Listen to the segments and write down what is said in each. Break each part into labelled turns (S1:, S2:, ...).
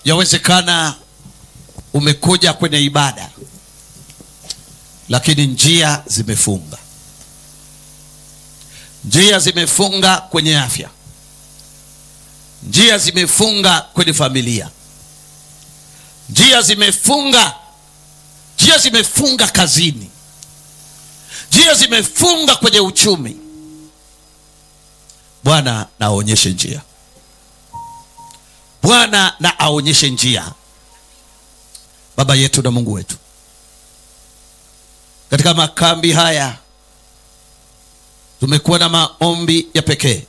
S1: yawezekana umekuja kwenye ibada lakini njia zimefunga njia zimefunga kwenye afya njia zimefunga kwenye familia njia zimefunga njia zimefunga kazini njia zimefunga kwenye uchumi bwana na aonyeshe njia bwana na aonyeshe njia baba yetu na mungu wetu katika makambi haya tumekuwa na maombi ya pekee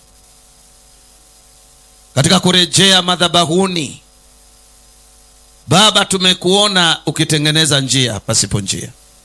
S1: katika kurejea madhabahuni baba tumekuona ukitengeneza njia pasipo njia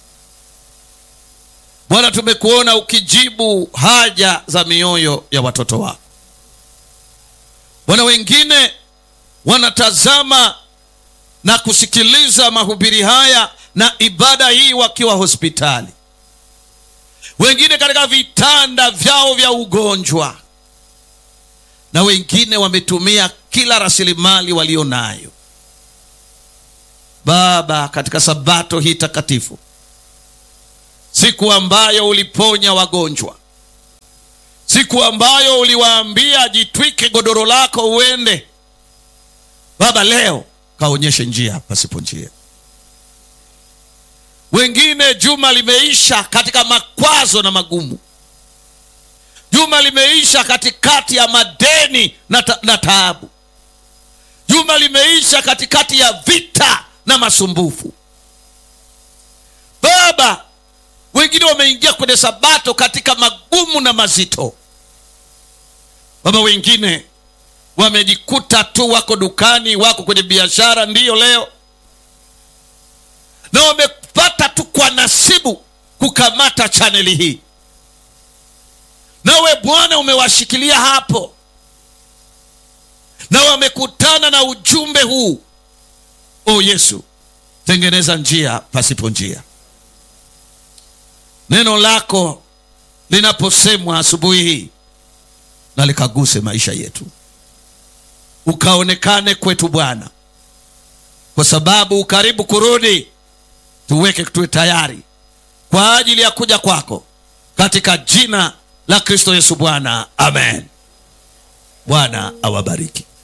S1: bwana tumekuona ukijibu haja za mioyo ya watoto wako bwana wengine wanatazama na kusikiliza mahubiri haya na ibada hii wakiwa hospitali wengine katika vitanda vyao vya ugonjwa na wengine wametumia kila rasilimali walio nayo baba katika sabato hii takatifu siku ambayo uliponya wagonjwa siku ambayo uliwaambia jitwike godoro lako uende baba leo kaonyeshe njia pasipo njia wengine juma limeisha katika makwazo na magumu juma limeisha katikati ya madeni na, ta, na taabu juma limeisha katikati ya vita na masumbufu baba wengine wameingia kwenye sabato katika magumu na mazito baba wengine wamejikuta tu wako dukani wako kwenye biashara ndiyo leo na wamepata tu kwa nasibu kukamata chaneli hii nawe bwana umewashikilia hapo na wamekutana na ujumbe huu o yesu tengeneza njia pasipo njia neno lako linaposemwa asubuhi hii na likaguse maisha yetu ukaonekane kwetu bwana kwa sababu ukaribu kurudi tuweke tuwe tayari kwa ajili ya kuja kwako katika jina la kristo yesu bwana amen bwana awabariki